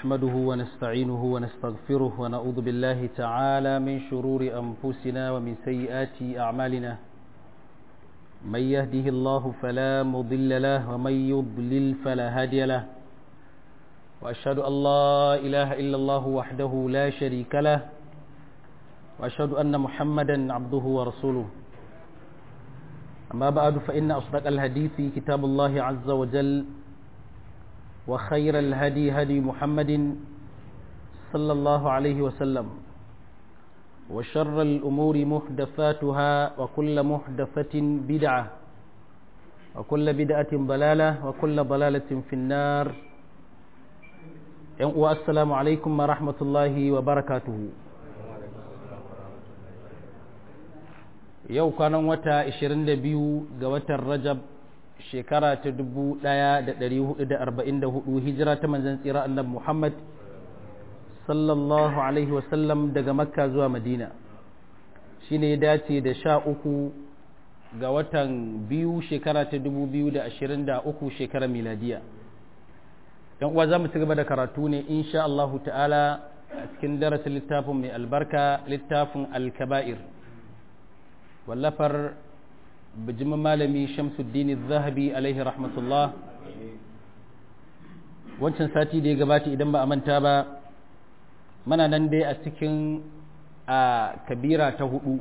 نحمده ونستعينه ونستغفره ونعوذ بالله تعالى من شرور أنفسنا ومن سيئات أعمالنا من يهده الله فلا مضل له ومن يضلل فلا هادي له وأشهد أن لا إله إلا الله وحده لا شريك له وأشهد أن محمدا عبده ورسوله أما بعد فإن أصدق الحديث كتاب الله عز وجل وخير الهدي هدي محمد صلى الله عليه وسلم وشر الأمور محدثاتها وكل محدثة بدعة وكل بدعة ضلالة وكل ضلالة في النار والسلام عليكم ورحمة الله وبركاته yau kwanan wata 22 ga watan rajab shekara ta 1444 hijira ta manzan tsira annabi muhammad sallallahu alaihi wasallam daga makka zuwa madina shi ne ya dace da sha uku ga watan biyu shekara ta 2023 shekara miladiya yan uwa za mu ci gaba da karatu ne insha Allahu ta'ala a cikin darasin littafin mai albarka littafin alkaba'ir wallafar bijimin malami shamsuddin zahabi alaihi rahmatullah wancan sati da ya gabata idan ba a manta ba mana nan dai a cikin a kabira ta hudu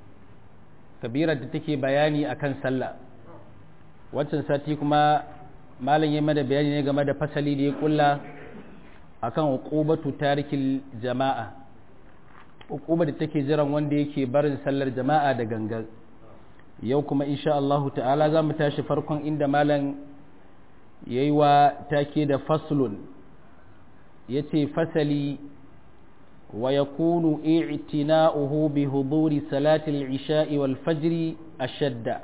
kabira da take bayani akan sallah wancan sati kuma malam ya mana bayani ne game da fasali da ya kulla akan uqubatu tarikil jama'a uquba da take jiran wanda yake barin sallar jama'a da gangan yau kuma insha Allah ta'ala za mu tashi farkon inda malam yayi wa take da faslun yace fasali wa yakunu i'tina'uhu bi huduri salati al-isha'i wal fajr ashadda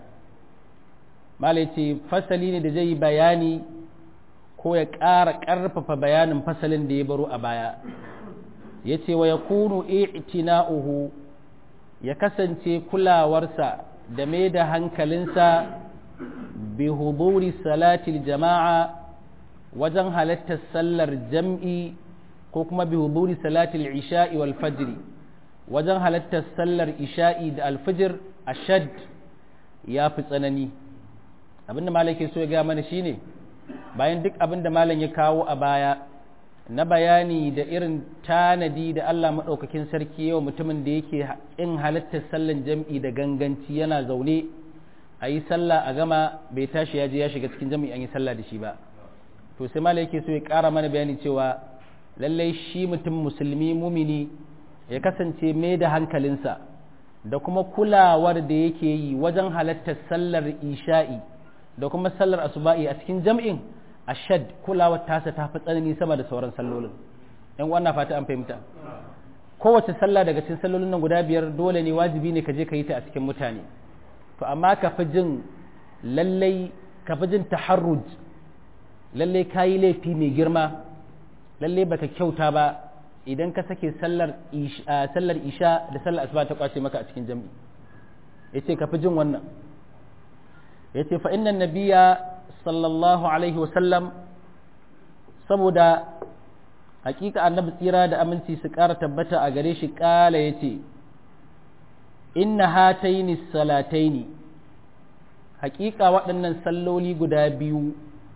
malam yace fasali ne da zai bayani ko ya ƙara ƙarfafa bayanin fasalin da ya baro a baya ya ce wa ya kunu i'tina'uhu ya kasance kulawarsa da mai da hankalinsa bi huduri salatil jama'a wajen halattar sallar jam'i ko kuma bi huduri salatil isha'i wal fajri wajen halattar sallar isha'i da alfajir ashad ya fi tsanani abinda malam ke so ya gaya mana shine bayan duk abinda malam ya kawo a baya na bayani da irin tanadi da Allah maɗaukakin sarki yau mutumin da yake in halittar sallan jam'i da ganganci yana zaune a yi sallah a gama bai tashi ya je ya shiga cikin jam'i an yi sallah da shi ba to sai mala yake so ya ƙara mana bayani cewa lallai shi mutum musulmi mumini ya kasance mai da hankalinsa da kuma kulawar da yake yi wajen halattar sallar isha'i da kuma sallar asuba'i a cikin jam'in ashad kulawar tasa ta fi tsanani sama da sauran sallolin yan wannan fata an fahimta kowace sallah daga cikin sallolin nan guda biyar dole ne wajibi ne ka je ka yi ta a cikin mutane to amma ka fi jin lallai ka fi jin taharruj lallai ka yi laifi mai girma lallai baka kyauta ba idan ka sake sallar sallar isha da sallar asuba ta kwace maka a cikin jami'i yace ka fi jin wannan yace fa innan nabiyya sallallahu alaihi wasallam saboda hakika annabi tsira da aminci su ƙara tabbata a gare shi ƙala ya ce inna hataini salataini hakika waɗannan salloli guda biyu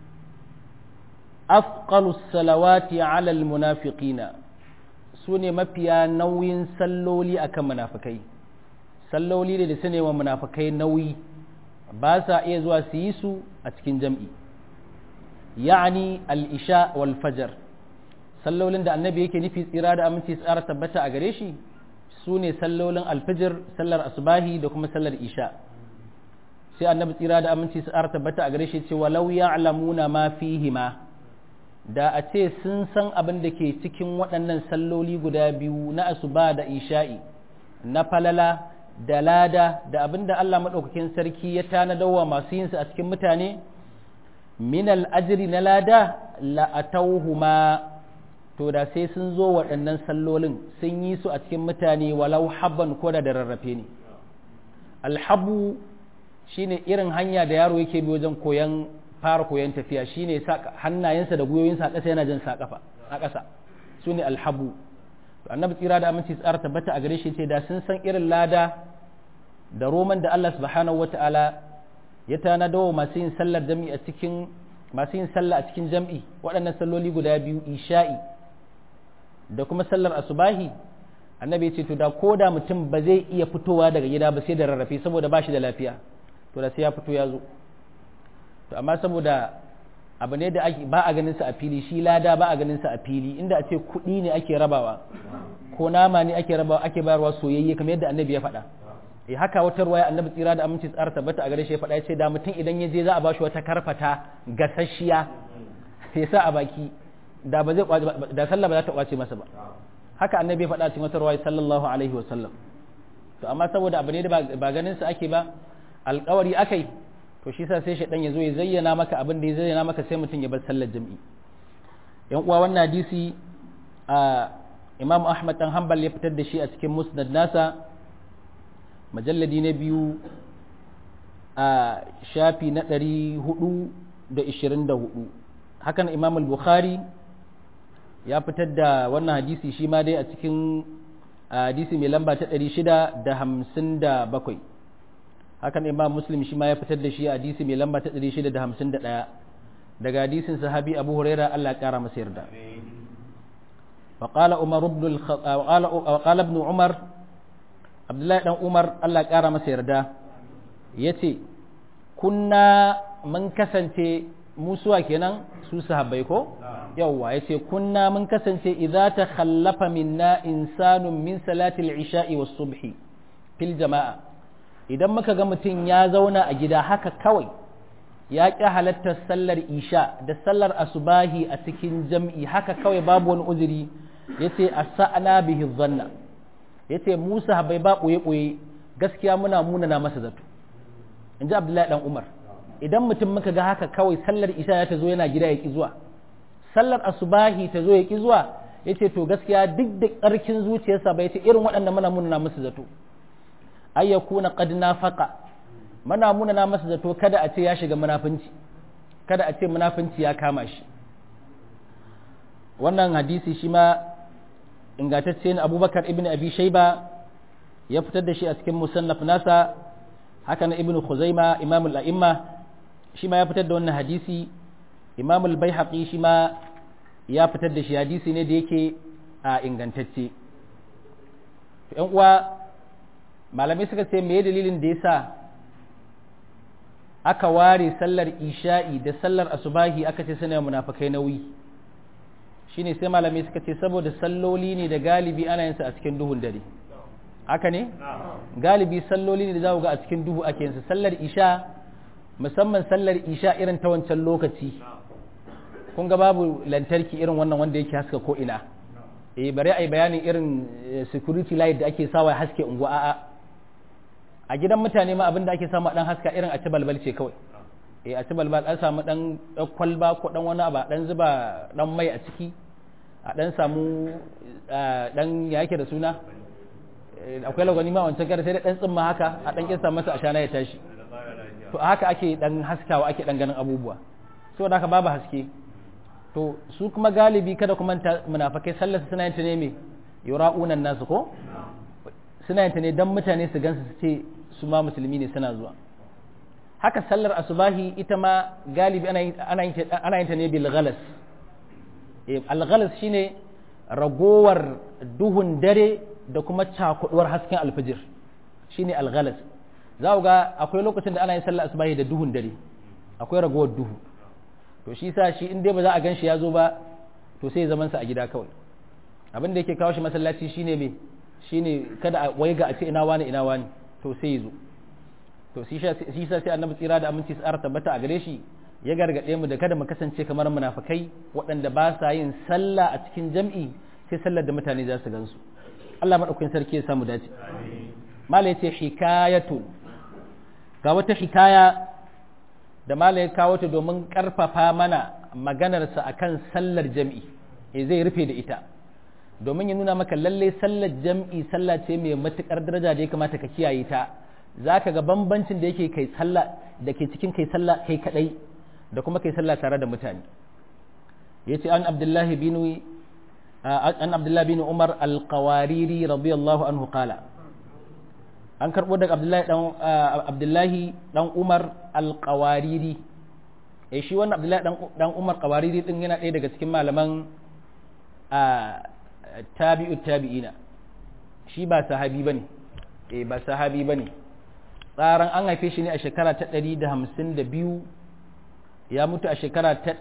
afqalu salawati ala almunafiqina su ne mafiya nauyin salloli akan munafikai salloli da su ne wa munafikai nauyi ba sa iya zuwa su yi su a cikin jam'i ya'ani al'isha wal fajar sallolin da annabi yake nufi tsira da aminci tsara tabbata a gare shi su ne sallolin alfajir sallar asubahi da kuma sallar isha sai annabi tsira da aminci tsara tabbata a gare shi ce walau ya'lamuna ma fihima da a ce sun san abin da ke cikin waɗannan salloli guda biyu na asuba da isha'i na falala da lada da abin da Allah maɗaukakin sarki ya tanadawa masu yinsu a cikin mutane minal ajiri na lada la'atauhuma to da sai sun zo waɗannan sallolin sun yi su a cikin mutane walau habban ko da rarrafe ne alhabu shine irin hanya da yaro yake bi wajen koyan fara koyon tafiya shine sa hannayensa da gwiwoyinsa a ƙasa yana jin sa ƙafa a ƙasa su ne alhabu annabi tsira da aminci tsara tabbata a gare shi ce da sun san irin lada da roman da Allah subhanahu wata'ala ya tanada wa masu yin sallar jam'i a cikin masu yin sallah a cikin jam'i waɗannan salloli guda biyu isha'i da kuma sallar asubahi annabi ya ce to da ko da mutum ba zai iya fitowa daga gida ba sai da rarrafe saboda ba shi da lafiya to da sai ya fito ya zo to amma saboda abu ne da ba a ganin sa a fili shi lada ba a ganin sa a fili inda a ce kuɗi ne ake rabawa ko nama ne ake rabawa ake bayarwa soyayye kamar yadda annabi ya faɗa eh haka wata ruwaya annabi tsira da aminci tsara tabbata a gare shi ya faɗa ya ce da mutum idan ya je za a bashi wata karfata gasasshiya ya sa a baki da ba zai da sallah ba za ta kwace masa ba haka annabi ya faɗa cikin wata ruwaya sallallahu alaihi wa sallam to amma saboda abu ne da ba ganin sa ake ba alƙawari akai to shi sa sai shaidan ya zo ya zayyana maka abin da ya zayyana maka sai mutum ya bar sallar jam'i yan uwa wannan hadisi a imam ahmad dan hanbal ya fitar da shi a cikin musnad nasa majalladi na biyu a shafi na ɗari hudu da ishirin da hudu hakan imam al-bukhari ya fitar da wannan hadisi shi ma dai a cikin hadisi mai lamba ta ɗari shida da hamsin da bakwai hakan imam muslim shi ma ya fitar da shi a hadisi mai lamba ta 651 daga hadisin sahabi abu huraira Allah ya kara masa yarda وقال عمر بن الخ... وقال وقال ابن عمر عبد الله بن عمر الله ya kara masa yarda yace kunna mun kasance musuwa kenan su sahabbai ko yawwa yace kunna mun kasance idza takhallafa minna insanun min salati al-isha'i was-subhi fil jama'a idan muka ga mutum ya zauna a gida haka kawai ya ƙi halartar sallar isha da sallar asubahi a cikin jam'i haka kawai babu wani uzuri ya ce a sa'ana bihi zanna ya ce musa bai ba ɓoye-ɓoye gaskiya muna munana masa zato in ji abdullahi ɗan umar idan mutum muka ga haka kawai sallar isha ya ta zo yana gida ya ƙi zuwa sallar asubahi ta zo ya ƙi zuwa ya ce to gaskiya duk da ƙarkin zuciyarsa bai ce irin waɗanda muna munana masa zato ay yakuna qad nafaqa mana munana masa zato kada a ce ya shiga munafinci kada a ce munafinci ya kama shi wannan hadisi shi ma ingantacce ne abubakar ibn abi shaiba ya fitar da shi a cikin musannaf nasa haka na ibn khuzaima imam al-a'imma shi ma ya fitar da wannan hadisi imam al-baihaqi shi ma ya fitar da shi hadisi ne da yake a ingantacce yan uwa malamai suka ce me dalilin da yasa aka ware sallar isha'i da sallar asubahi aka ce suna munafikai nauyi shine sai malamai suka ce saboda salloli ne da galibi ana yin su a cikin duhun dare haka ne galibi salloli ne da za ga a cikin duhu ake yin su sallar isha musamman sallar isha irin ta wancan lokaci kun ga babu lantarki irin wannan wanda yake haska ko ina eh bari ai bayanin irin security light da ake sawa haske unguwa a'a a gidan mutane ma abin da ake samu dan haska irin a ci balbal ce kawai eh a ci balbal an samu dan kwalba ko dan wani abu dan zuba dan mai a ciki a dan samu dan ya yake da suna akwai lagwani ma wancan kare sai da dan tsimma haka a dan kinsa masa ashana ya tashi to haka ake dan haskawa ake dan ganin abubuwa saboda haka babu haske to su kuma galibi kada kuma munafakai sallar suna yin ta ne me yura'unan nasu ko suna yin ta ne dan mutane su gansu su ce su ma musulmi ne suna zuwa haka sallar asubahi ita ma galibi ana yin ta ne bil ghalas al ghalas shine ragowar duhun dare da kuma cakuduwar hasken alfijir shine al ghalas za ga akwai lokacin da ana yin sallar asubahi da duhun dare akwai ragowar duhu to shi sa shi in dai ba za a gan shi ya zo ba to sai zaman sa a gida kawai abin da yake kawo shi masallaci shine me shine kada a waiga a ce ina wani ina wani to sai zo to shi sa sai annabi tsira da aminci tsara tabbata a gare shi ya gargaɗe mu da kada mu kasance kamar munafikai waɗanda ba sa yin sallah a cikin jam'i sai sallar da mutane za su gansu Allah madaukakin sarki ya samu dace mala yace hikayatu ga wata hikaya da mala ya kawo ta domin karfafa mana maganarsa akan sallar jam'i eh zai rufe da ita domin ya nuna maka lalle sallar jam'i sallah ce mai matukar daraja da ya kamata ka kiyaye ta za ka ga bambancin da yake kai sallah da ke cikin kai sallah kai kadai da kuma kai sallah tare da mutane ya ce an abdullahi bin an abdullahi bin umar al-qawariri radiyallahu anhu qala an karbo daga abdullahi dan abdullahi dan umar al-qawariri eh shi wannan abdullahi dan dan umar qawariri din yana ɗaya daga cikin malaman tabi'u tabi'ina shi ba sahabi bane eh ba sahabi bane tsaran an haife shi ne a shekara ta 152 ya mutu a shekara ta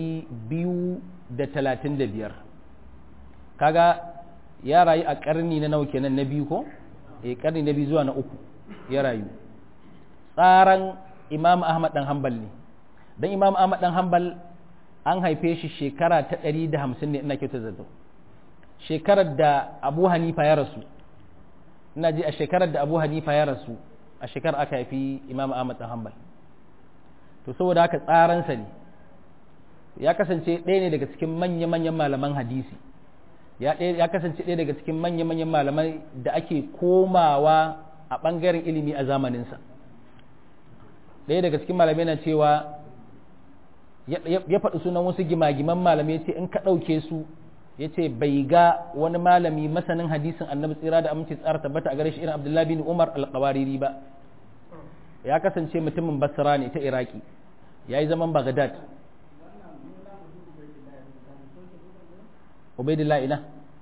235 kaga ya rayu a karni na nawa kenan na biyu ko eh karni na biyu zuwa na uku ya rayu tsaran imam ahmad dan hanbal ne dan imam ahmad dan hanbal an haife shi shekara ta 150 ne ina kyautar zato shekarar da abu hanifa ya rasu ina ji a shekarar da abu hanifa ya rasu a shekarar aka haifi imam ahmad dan hanbal to saboda haka tsaransa ne ya kasance ɗaya ne daga cikin manya-manyan malaman hadisi ya kasance ɗaya daga cikin manya-manyan malamai da ake komawa a ɓangaren ilimi a zamaninsa ɗaya daga cikin malamai na cewa ya faɗi sunan wasu gimagiman malamai ce in ka ɗauke su ya ce bai ga wani malami masanin hadisin annabi tsira da aminci tsara tabbata a gare shi irin abdullahi bin umar alƙawariri ba ya kasance mutumin basra ne ta iraki ya yi zaman bagdad ubaidillah ina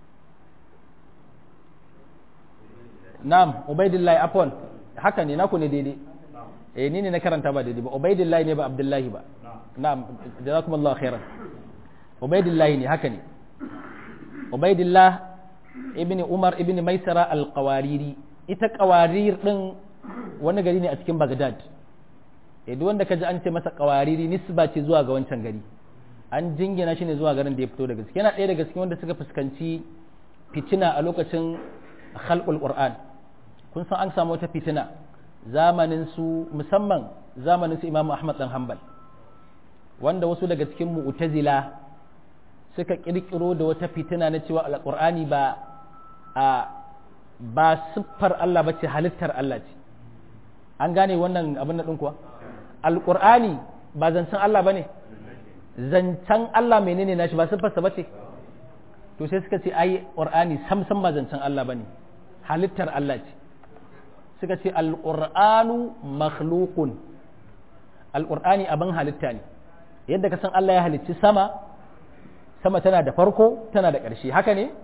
na'am ubaidillah afwan haka ne naku ne daidai eh ni ne na karanta ba daidai ba ubaidillah ne ba abdullahi ba na'am jazakumullahu khairan ubaidillah ne haka ne ubaidillah ibn umar ibn maisara al-qawariri ita qawarir din wani gari ne a cikin bagdad eh duk wanda kaji an ce masa qawariri nisba ce zuwa ga wancan gari an jingina shi ne zuwa garin da ya fito daga yana ɗaya daga cikin wanda suka fuskanci fitina a lokacin khalqul qur'an kun san an samu wata fitina zamanin su musamman zamanin su imamu ahmad dan hanbal wanda wasu daga cikin mu'tazila suka kirkiro da wata fitina na cewa alqur'ani ba a ba siffar Allah bace halittar Allah ce an gane wannan abin da ɗin kuwa alqur'ani ba zancen Allah bane zancen Allah menene nashi ba siffarsa bace to sai suka ce ai qur'ani sam sam ba zancen Allah bane halittar Allah ce suka ce alqur'anu makhluqun alqur'ani abin halitta ne yadda ka san Allah ya halicci sama sama tana da farko tana da ƙarshe haka ne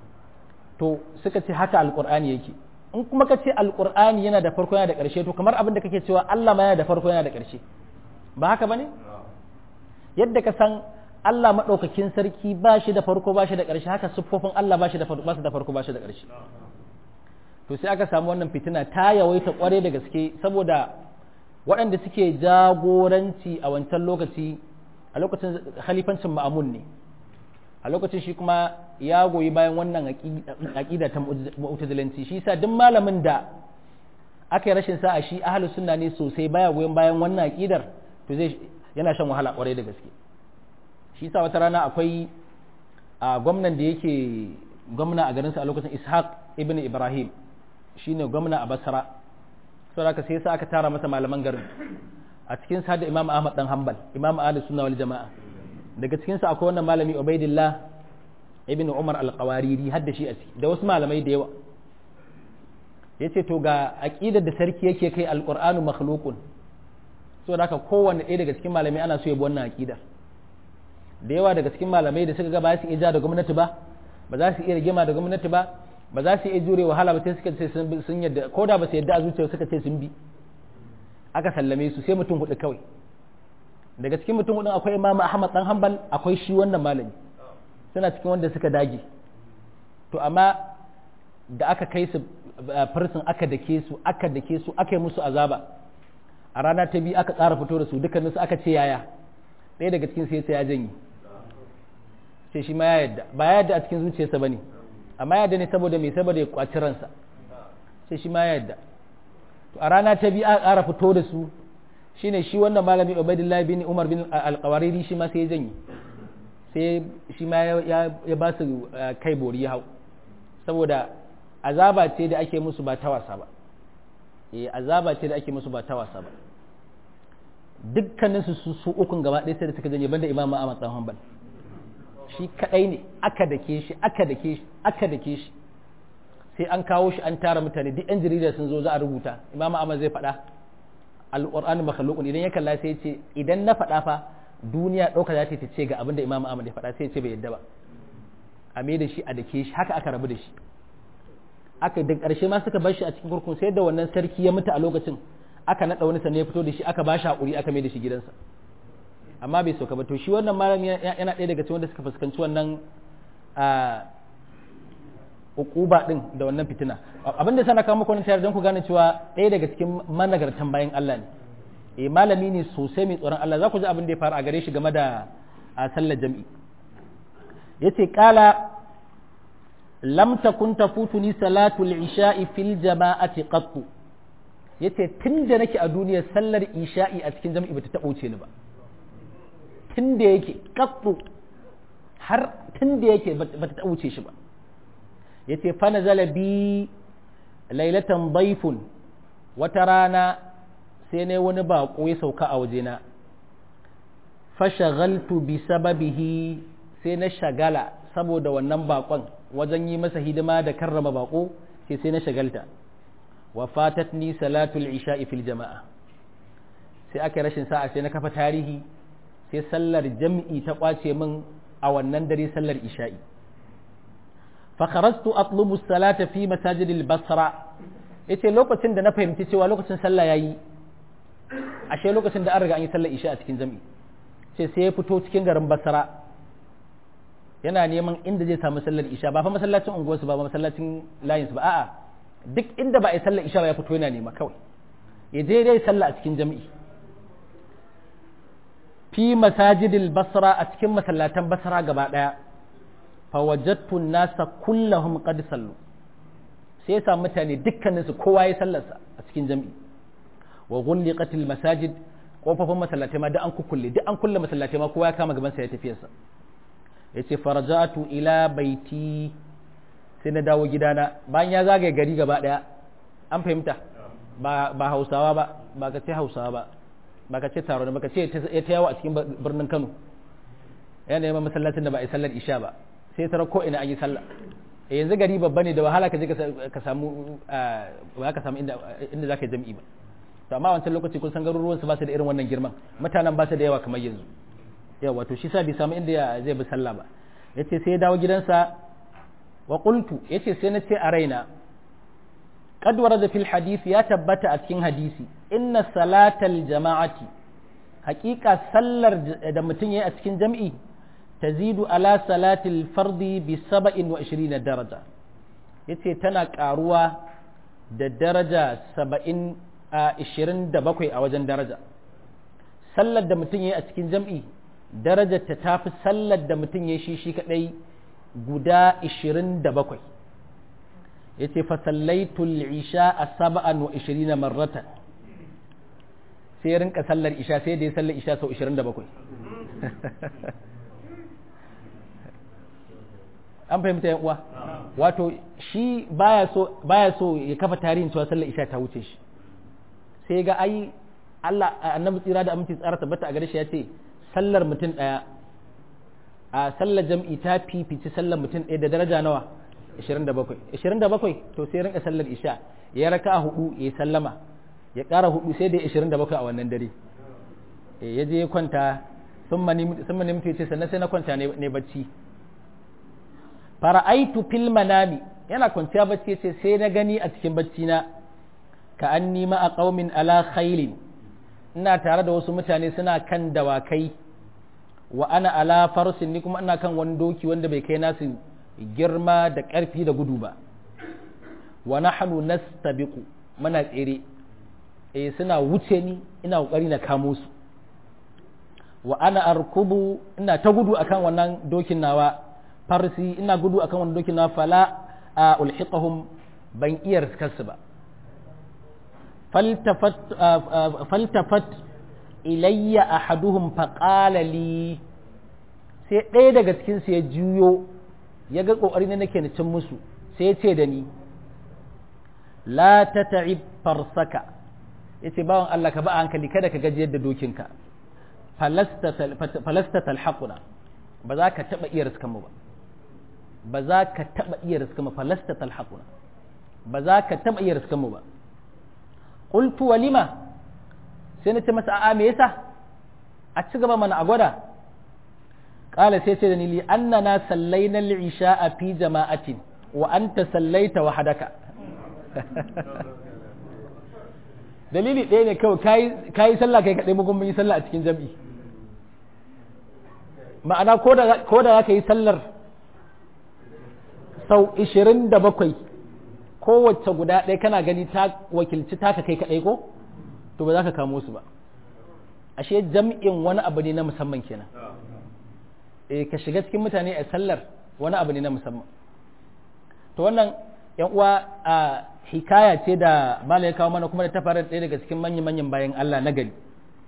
to suka ce haka alqur'ani yake in kuma ka ce alqur'ani yana da farko yana da ƙarshe to kamar abin da kake cewa Allah ma yana da farko yana da ƙarshe ba haka bane yadda ka san Allah maɗaukakin sarki ba shi da farko ba shi da ƙarshe haka siffofin Allah ba shi da farko ba shi da farko ba shi da ƙarshe to sai aka samu wannan fitina ta yawaita ƙware da gaske saboda waɗanda suke jagoranci a wancan lokaci a lokacin khalifancin ma'amun ne a lokacin shi kuma ya goyi bayan wannan aƙida ta mu'tazilanci shi sa duk malamin da aka yi rashin sa'a shi ahlus sunna ne sosai baya goyon bayan wannan aƙidar to zai yana shan wahala ƙwarai da gaske shi sa wata rana akwai a gwamnan da yake gwamna a garinsa a lokacin ishaq ibn ibrahim shine gwamna a basra saboda haka sai sa aka tara masa malaman garin a cikin sa da imam ahmad dan hanbal imam ahlus sunna wal jama'a daga cikin sa akwai wannan malami ubaidillah ibn umar al-qawariri hadda shi a ciki da wasu malamai da yawa yace to ga aqidar da sarki yake kai al-qur'anu makhluqun saboda haka kowanne ɗaya daga cikin malamai ana so ya bi wannan aqidar da yawa daga cikin malamai da suka ga ba su iya ja da gwamnati ba ba za su iya rigima da gwamnati ba ba za su iya jure wahala ba sai suka ce sun yadda ko da ba su yadda a zuciya suka ce sun bi aka sallame su sai mutum hudu kawai daga cikin mutum hudun akwai imamu ahmad dan hanbal akwai shi wannan malami suna cikin wanda suka dage to amma da aka kai su farsin aka dake su aka dake su aka yi musu azaba a rana ta biyu aka tsara fito da su dukkaninsu aka ce yaya ɗaya daga cikin sai ya janye sai shi ma ya yadda ba ya yadda a cikin zuciyarsa bane amma ya yadda ne saboda mai saboda ya kwaci ransa sai shi ma ya yadda to a rana ta biyu aka ƙara fito da su shine shi wannan malami Ubaidillah bin Umar bin Al-Qawariri shi ma sai ya janye sai shi ma ya ba su kai bori ya hau saboda azaba ce da ake musu ba ta wasa ba eh azaba ce da ake musu ba ta wasa ba dukkanin su su ukun gaba ɗaya sai da suka janye banda imamu Ahmad dan Hanbal shi kadai ne aka dake shi aka dake shi aka dake shi sai an kawo shi an tara mutane duk yan jarida sun zo za a rubuta imam ahmad zai faɗa alqur'ani makhluqun idan ya kalla sai ya ce idan na faɗa fa duniya ɗauka za ta ce ga abin da imam ahmad ya faɗa sai ya ce bai yadda ba a mai da shi a dake shi haka aka rabu da shi aka da ƙarshe ma suka bar shi a cikin kurkun sai da wannan sarki ya mutu a lokacin aka naɗa wani sannan ya fito da shi aka ba shi haƙuri aka mai da shi gidansa amma bai sauka ba to shi wannan malami yana ɗaya daga cikin wanda suka fuskanci wannan ukuba din da wannan fitina abin da sana kawo muku wannan tayar don ku gane cewa ɗaya daga cikin managartan bayan Allah ne eh malami ne sosai mai tsoron Allah za ku ji abin da ya faru a gare shi game da a sallar jami'i yace kala lam takun tafutuni salatul isha'i fil jama'ati qattu yace tunda nake a duniyar sallar isha'i a cikin jami'i bata taɓa wuce ni ba tunda yake qattu har tunda yake bata taɓa wuce shi ba yace fa nazala bi lailatan dayfun wata rana sai ne wani baƙo ya sauka a wajena fashagaltu bi sababihi sai na shagala saboda wannan baƙon wajen yi masa hidima da karrama baƙo sai sai na shagalta wa fatatni salatul isha'i fil jama'a sai aka rashin sa'a sai na kafa tarihi sai sallar jam'i ta kwace min a wannan dare sallar isha'i fakarastu atlubu salata fi masajidil basra yace lokacin da na fahimci cewa lokacin sallah yayi ashe lokacin da an riga an yi sallar isha a cikin jami'i ce sai ya fito cikin garin basra yana neman inda zai samu sallar isha ba fa masallacin unguwarsu ba ba masallacin layinsu ba a'a duk inda ba a yi sallar isha ba ya fito yana nema kawai ya je dai sallah a cikin jami'i fi masajidil basra a cikin masallatan basra gaba daya fa wajadtu nasa kullahum qad sallu sai ya samu mutane dukkaninsu kowa ya sallarsa a cikin jami'i wa ghulliqatil masajid kofofin masallatai ma duk an kukkulle duk an kulle masallatai ma kowa ya kama gaban sa ya tafiyarsa yace faraja'tu ila baiti sai na dawo gidana bayan ya zagaye gari gaba daya an fahimta ba ba Hausawa ba ba ka ce Hausawa ba ba ka ce taro ba ka ce ya ta yawo a cikin birnin Kano yana neman masallacin da ba a yi sallar isha ba sai tara ko ina an yi sallah yanzu gari babba ne da wahala ka je ka samu ba ka samu inda inda zaka yi jami'i ba to amma wancan lokaci kun san garuruwan su ba su da irin wannan girman mutanen ba su da yawa kamar yanzu yawa to shi sa bai samu inda zai bi sallah ba yace sai ya dawo gidansa wa qultu yace sai na ce a raina qad warada fil hadith ya tabbata a cikin hadisi inna salatal jama'ati haqiqa sallar da mutum yayi a cikin jam'i tazidu ala salatil fardi bi 27 daraja yace tana karuwa da daraja 70 a 27 a wajen daraja sallar da mutum ya yi a cikin jam'i darajar ta tafi sallar da mutum ya shi shi kadai guda 27 ya ce fasallaitul isha a saba'an wa 20 marrata sai ya rinka sallar isha sai da ya sallar isha sau 27 an fahimta yan uwa wato shi baya so baya so ya kafa tarihin cewa sallar isha ta wuce shi sai ga ai Allah annabi tsira da aminci tsara tabbata a gare shi ya ce sallar mutum ɗaya a sallar jam'i ta fifici sallar mutum ɗaya da daraja nawa 27 27 to sai rinka sallar isha ya raka a hudu ya sallama ya ƙara hudu sai da 27 a wannan dare ya je ya kwanta sun mani mutu ya ce sannan sai na kwanta ne bacci fara'aitu fil manami yana kwanciya bacci ya ce sai na gani a cikin bacci na ka an nima a ƙaumin ala khailin ina tare da wasu mutane suna kan dawakai wa ana ala farsin ni kuma ina kan wani doki wanda bai kai nasu girma da ƙarfi da gudu ba wa nahnu nastabiqu muna tsere eh suna wuce ni ina kokari na kamo su wa ana arkubu ina ta gudu akan wannan dokin nawa farsi ina gudu akan wannan dokin nawa fala a ulhiqahum ban iya riskarsu ba faltafat ilayya ahaduhum faqala li sai ɗaya daga cikin su ya juyo ya ga kokari ne nake na cin musu sai ya ce da ni la tata'ib farsaka yace bawan Allah ka ba hankali kada ka gajiyar da dokinka falasta falasta talhaquna ba za ka taba iya riskan mu ba ba za ka taba iya riskan mu falasta talhaquna ba za ka taba iya riskan mu ba qultu walima sai na ce masa a'a me yasa a ci gaba mana a gwada qala sai ce da ni li annana sallaina al-isha'a fi jama'atin wa anta sallaita wahdaka dalili ɗaya ne kawai kayi sallah kai kaɗai mugun mun yi sallah a cikin jam'i ma'ana ko da za ka yi sallar sau ishirin da bakwai kowace guda ɗaya kana gani ta wakilci taka kai kaɗai ko to ba za ka kamo su ba ashe jam'in wani abu ne na musamman kenan eh ka shiga cikin mutane a sallar wani abu ne na musamman to wannan yan uwa a hikaya ce da mala ya kawo mana kuma da ta fara ɗaya daga cikin manyan-manyan bayan Allah na gari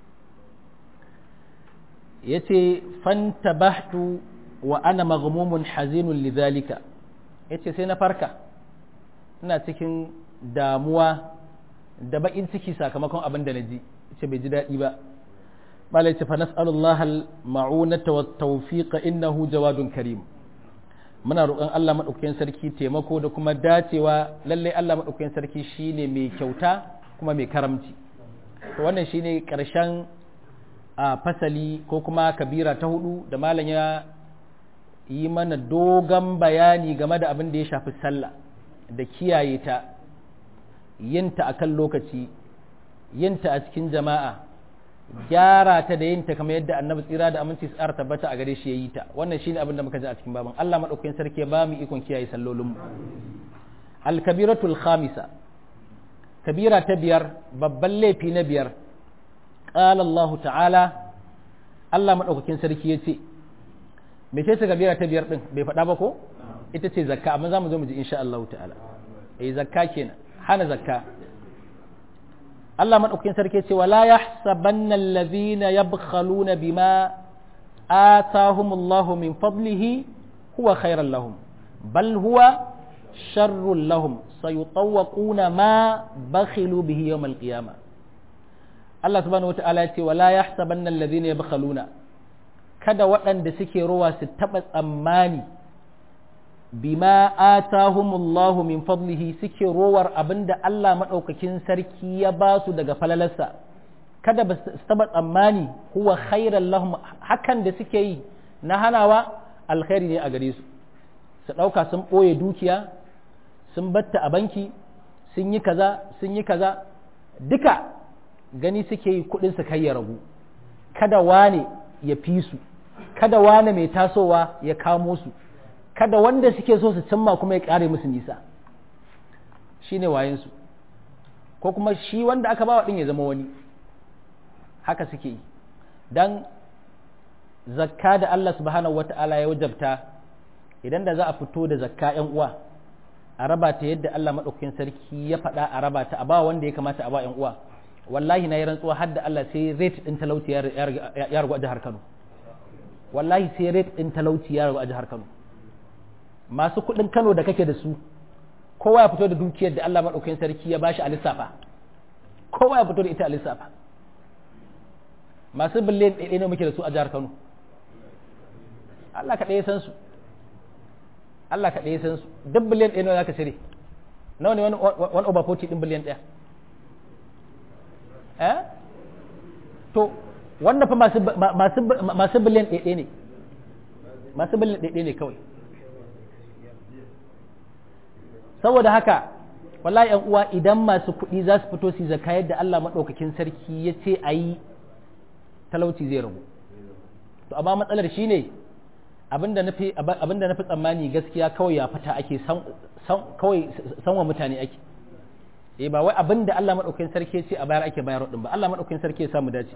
ya ce fantabahtu wa ana maghmumun hazinun lidhalika ya ce sai na farka ina cikin damuwa da baƙin ciki sakamakon abin da na ji ce bai ji daɗi ba mala ya ce fa nas'alullah al-ma'unata wa tawfiqa innahu jawadun karim muna roƙon Allah maɗaukakin sarki taimako da kuma dacewa lallai Allah maɗaukakin sarki shine mai kyauta kuma mai karamci to wannan shine ƙarshen a fasali ko kuma kabira ta hudu da malam ya yi mana dogon bayani game da abin da ya shafi sallah da kiyaye ta yinta a kan lokaci yinta a cikin jama'a gyara ta da yinta kamar yadda annabi tsira da aminci tsara tabbata a gare shi ya yi ta wannan shine abin da muka ji a cikin baban Allah madaukakin sarki ya ba mu ikon kiyaye sallolinmu al-kabiratul khamisa kabira ta biyar babban laifi na biyar qala Allah ta'ala Allah madaukakin sarki ya ce me ce kabira ta biyar din bai faɗa ba ko ita ce zakka amma zamu zo mu ji insha Allah ta'ala eh zakka kenan hana zakka Allah maɗaukakin sarki ce wala yahsabanna allazina yabkhaluna bima atahumullahu min fadlihi huwa khairan lahum bal huwa sharrun lahum sayutawwaquna ma bakhilu bihi yawm alqiyamah Allah subhanahu wata'ala ya ce wala yahsabanna allazina yabkhaluna kada waɗanda suke rowa su taɓa tsammani bima atahumullahu min fadlihi suke rowar abinda Allah maɗaukakin sarki ya ba su daga falalarsa kada ba su taɓa tsammani huwa khairan lahum hakan da suke yi na hanawa alkhairi ne a gare su su ɗauka sun ɓoye dukiya sun batta a banki sun yi kaza sun yi kaza duka gani suke yi kuɗin su kai ya ragu kada wane ya fi su kada wane mai tasowa ya kamo su kada wanda suke so su cimma kuma ya ƙare musu nisa shi ne wayensu ko kuma shi wanda aka ba ɗin ya zama wani haka suke yi don zakka da Allah subhanahu wa ta'ala ya wajabta idan da za a fito da zakka ‘yan uwa a raba ta yadda Allah maɗaukakin sarki ya faɗa a raba ta a ba wanda ya kamata a ba ‘yan uwa wallahi na yi rantsuwa har da Allah sai rate ɗin talauci ya ragu a jihar Kano wallahi sai rate ɗin talauci ya ragu a jihar Kano masu kuɗin Kano da kake da su kowa ya fito da dukiyar da Allah maɗaukakin sarki ya bashi a lissafa kowa ya fito da ita a lissafa masu biliyan ɗaya ne muke da su a jihar Kano Allah ka ɗaya san su Allah ka ɗaya san su duk biliyan ɗaya nawa za ka cire nawa ne wani over 40 ɗin biliyan ɗaya eh to wanda fa masu biliyan ɗaya ne masu biliyan ɗaya ne kawai saboda haka wallahi yan uwa idan masu kuɗi za su fito su zaka yadda Allah maɗaukakin sarki ya ce a yi talauci zai ragu to amma matsalar shi ne abinda na fi tsammani gaskiya kawai ya fita ake kawai sanwa mutane ake eh ba wai abinda Allah maɗaukakin sarki ya ce a bayar ake bayar din ba Allah maɗaukakin sarki ya samu dace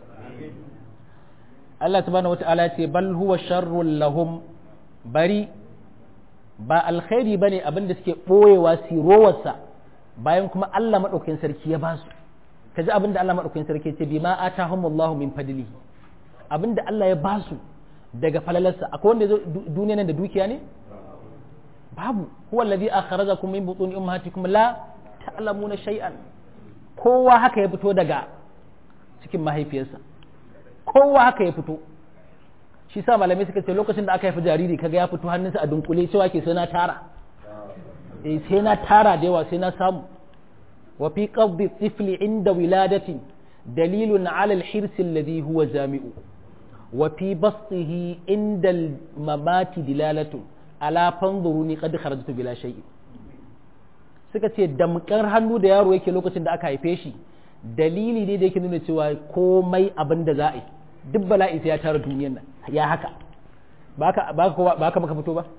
Allah subhanahu wata'ala ya ce bal huwa sharrul lahum bari ba alkhairi bane abin da suke boyewa sirowarsa bayan kuma Allah madaukakin sarki ya basu kaji abin da Allah madaukakin sarki ya ce bima atahumullahu min fadlihi abin da Allah ya basu daga falalarsa akwai wanda zo duniya nan da dukiya ne babu huwa alladhi akhrajakum min butuni ummahatikum la ta'lamuna shay'an kowa haka ya fito daga cikin mahaifiyarsa kowa haka ya fito shi sa malamai suka ce lokacin da aka haifi jariri kaga ya fito hannunsa a dunkule cewa ke sai na tara eh sai na tara da yawa sai na samu wa fi qabdi tifli inda wiladatin dalilun ala al-hirs alladhi huwa jami'u wa fi bastihi inda al-mamati dilalatu ala fanzuruni qad kharajtu bila shay'in suka ce damkar hannu da yaro yake lokacin da aka haife shi dalili ne da yake nuna cewa komai abin da za a yi duk bala'i sai ya tara duniyar nan ya haka ba ka maka fito ba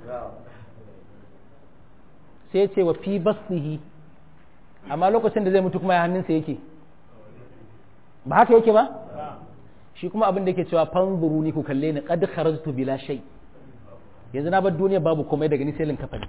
sai ya ce wa fi basihi amma lokacin da zai mutu kuma ya hannunsa yake ba haka yake ba shi kuma abin da yake cewa fanzuru ni ku kalle ni qad kharajtu bila shay yanzu na bar duniya babu komai daga ni sai lin kafani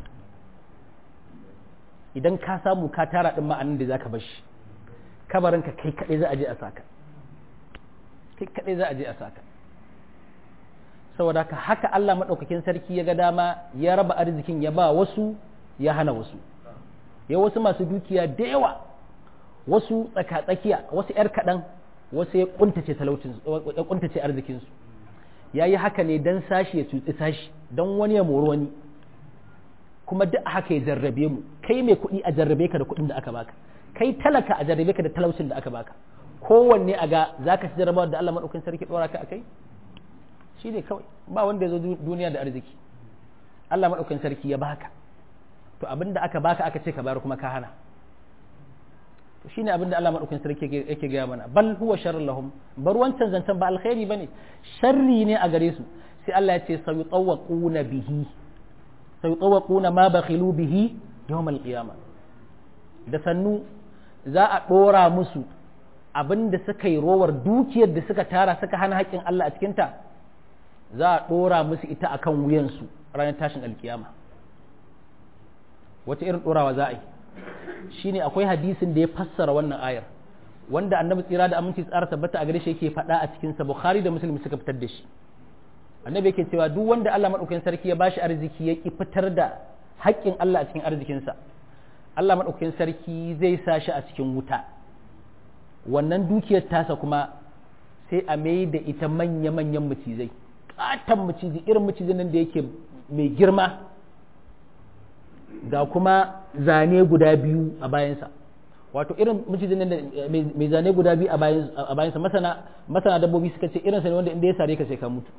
idan ka samu ka tara din ma'anin da zaka bar shi kabarinka kai kadai za a je a saka kai kadai za a je a saka saboda haka haka Allah madaukakin sarki ya ga dama ya raba arzikin ya ba wasu ya hana wasu ya wasu masu dukiya da yawa wasu tsaka-tsakiya wasu 'yar kaɗan wasu ya kuntace talaucin ya kuntace arzikinsu ya yi haka ne don sashi ya tutsi sashi don wani ya mori wani kuma duk haka ya jarrabe mu kai mai kuɗi a jarrabe ka da kuɗin da aka baka kai talaka a jarrabe ka da talaucin da aka baka kowanne a ga za ka ci jarrabawar da Allah maɗaukin sarki ɗora ka a kai shi ne kawai ba wanda ya zo duniya da arziki Allah maɗaukin sarki ya baka to abin da aka baka aka ce ka bayar kuma ka hana to shine abin da Allah maɗaukin sarki yake gaya mana bal huwa sharrun lahum bar wancan zancen ba alkhairi bane sharri ne a gare su sai Allah ya ce sayutawquna bihi sayutawquna ma bakhilu bihi yawm al-qiyamah da sannu za a ɗora musu abin da suka yi rowar dukiyar da suka tara suka hana haƙƙin Allah a cikinta za a ɗora musu ita a kan wuyansu ranar tashin alkiyama wata irin ɗorawa za a yi shi ne akwai hadisin da ya fassara wannan ayar wanda annabi tsira da aminci tsara tabbata a gare shi yake faɗa a cikinsa bukhari da muslim suka fitar da shi annabi yake cewa duk wanda Allah maɗaukakin sarki ya bashi arziki ya ki fitar da haƙƙin Allah a cikin arzikinsa Allah maɗaukakin sarki zai sa shi a cikin wuta wannan dukiyar tasa kuma sai a mai da ita manya-manyan macizai ƙaton macizai irin macizai nan da yake mai girma ga kuma zane guda biyu a bayansa wato irin macizai nan da mai zane guda biyu a bayansa masana dabbobi suka ce irinsa ne wanda inda ya sare ka sai ka mutu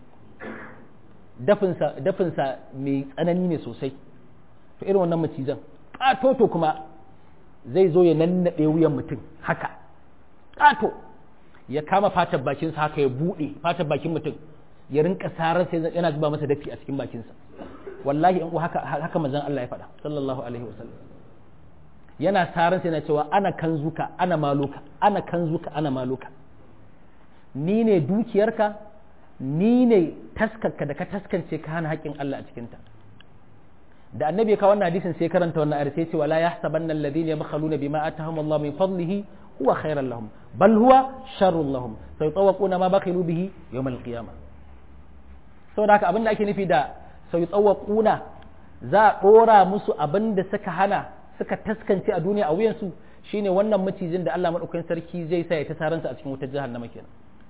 dafinsa mai tsanani ne sosai to irin wannan macizan ƙatoto kuma zai zo ya nannaɗe wuyan mutum haka ƙato ya kama fatar bakinsa haka ya buɗe fatar bakin mutum ya rinka sarar sai yana zuba masa dafi a cikin bakinsa wallahi in haka haka manzon Allah ya faɗa sallallahu alaihi wasallam yana sarar sai yana cewa ana kanzuka ana maluka ana kanzuka ana maluka ni ne dukiyarka ni ne taskarka da ka taskance ka hana haƙƙin Allah a cikinta da annabi ya kawo wannan hadisin sai karanta wannan ayar sai ce wala yahsabanna alladhina yabkhaluna bima atahum Allah min fadlihi huwa khairan lahum bal huwa sharrun lahum sayutawaquna ma bakhilu bihi yawm al-qiyamah saboda haka abin da ake nufi da sayutawaquna za a dora musu abin da suka hana suka taskance a duniya a wuyansu shine wannan macijin da Allah madaukakin sarki zai sa ya ta saransa a cikin wutar jahannama kenan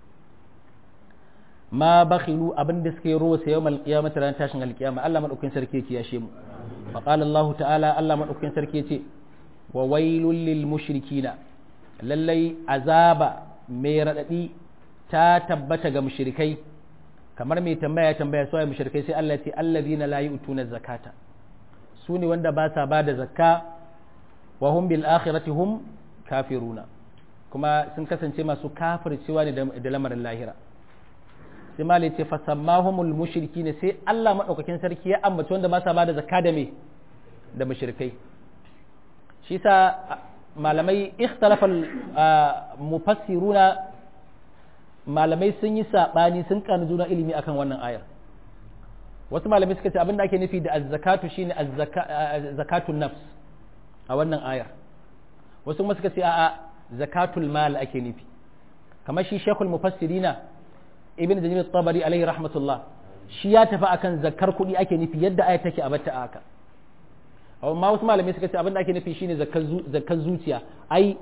ma bakhilu abin da suka yi ruwa sai yawmal qiyamati ran tashin alqiyama Allah madaukakin sarki yake yashe mu fa qala Allah ta'ala Allah madaukakin sarki yace wa wailul lil mushrikina lallai azaba mai radadi ta tabbata ga mushrikai kamar mai tambaya tambaya su ai mushrikai sai Allah ya ce allazina la yu'tuna zakata su ne wanda ba sa ba da zakka wa hum bil akhirati hum kafiruna kuma sun kasance masu kafircewa ne da lamarin lahira sai malai ce fasammahumul mushriki ne sai Allah madaukakin sarki ya ambaci wanda ba sa bada zakka da me da mushrikai shi sa malamai ikhtalafa mufassiruna malamai sun yi sabani sun kanu juna ilimi akan wannan ayar wasu malamai suka ce abinda ake nufi da az-zakatu shine az-zakatun nafs a wannan ayar wasu kuma suka ce a'a zakatul mal ake nufi kamar shi shekul mufassirina ibn jarir tabari alaihi rahmatullah shi ya tafi akan zakar kuɗi ake nufi yadda ayat take a batta haka amma wasu malamai suka ce abin da ake nufi shine zakar zuciya ai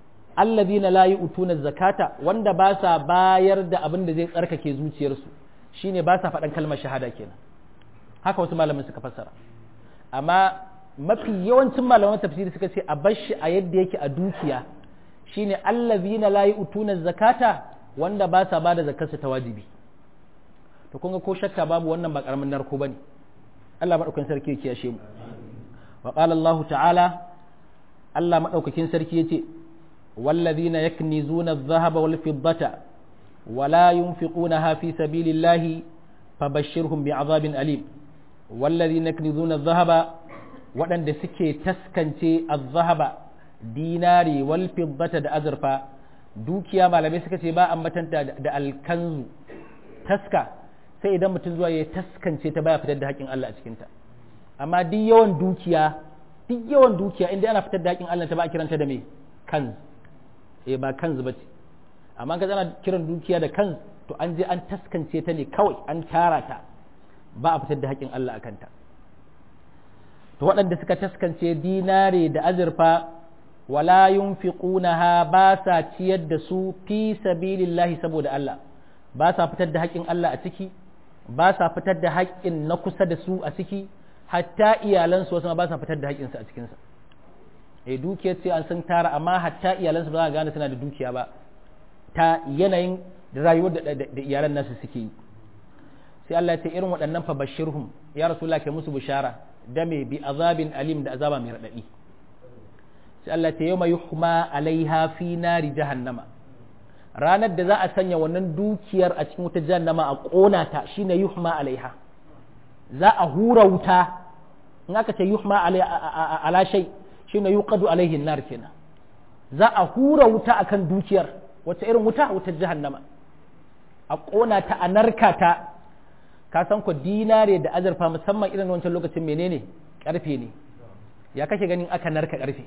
allazina la yu'tuna zakata wanda ba sa bayar da abin da zai tsarkake zuciyarsu shine ba sa faɗan kalmar shahada kenan haka wasu malamin suka fassara amma mafi yawancin malaman tafsiri suka ce a bar shi a yadda yake a dukiya shine allazina la yu'tuna zakata wanda ba sa bada zakarsa ta wajibi to kun ga ko shakka babu wannan ba karamin narko bane Allah madaukakin sarki ya kiyashe mu wa qala Allah ta'ala Allah madaukakin sarki yace wallazina yaknizuna adh-dhahaba wal fiddata ولا ينفقونها في سبيل الله فبشرهم بعذاب أليم والذين يكنزون الذهب وأن سكي تسكنتي الذهب ديناري والفضة دا أزرفا dukiya malamai suka ce ba ambatanta da alkanzu taska sai idan mutum zuwa ya taskance ta baya fitar da haƙƙin Allah a cikinta amma duk yawan dukiya duk yawan dukiya inda ana fitar da haƙƙin Allah ta ba a kiranta da me kanz eh ba kanz ba ce amma ka zana kiran dukiya da kan to an je an taskance ta ne kawai an tara ta ba a fitar da haƙƙin Allah a kanta to waɗanda suka taskance dinare da azurfa wala yunfiqunaha ba sa ciyar da su fi sabilillahi saboda Allah ba sa fitar da haƙƙin Allah a ciki ba sa fitar da haƙƙin na kusa da su a ciki hatta iyalansu wasu ba sa fitar da haƙƙinsu a cikinsa eh dukiyar ce an san tara amma hatta iyalansu ba za a gane suna da dukiya ba ta yanayin rayuwar da iyalan nasu suke yi sai Allah ya ce irin waɗannan fa bashirhum ya rasulullah ke musu bishara da me bi azabin alim da azaba mai radadi sai Allah ya ce yawma yuhma alaiha fi nari jahannama ranar da za a sanya wannan dukiyar a cikin wutar jahannama a kona ta shine yuhma alaiha za a hura wuta in aka ce yuhma ala shay shine yuqadu alaihi nar kenan za a hura wuta akan dukiyar wata irin wuta wutar jahannama a ƙona ta a narka ta ka san ku dinare da azurfa musamman irin wancan lokacin menene ƙarfe ne ya kake ganin aka narka ƙarfe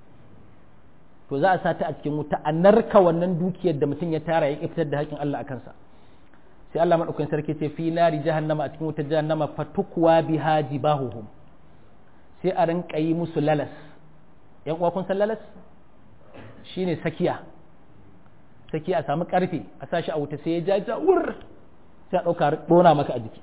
to za a sa ta a cikin wuta a narka wannan dukiyar da mutum ya tara ya fitar da haƙin Allah a kansa sai Allah madaukakin sarki ce fi nari jahannama a cikin wutar jahannama fatukwa biha jibahuhum sai a rinka yi musu lalas yan uwa kun san lalas shine sakiya saki a samu karfe a sashi a wuta sai ya ja wur sai a ɗauka ɗona maka a jiki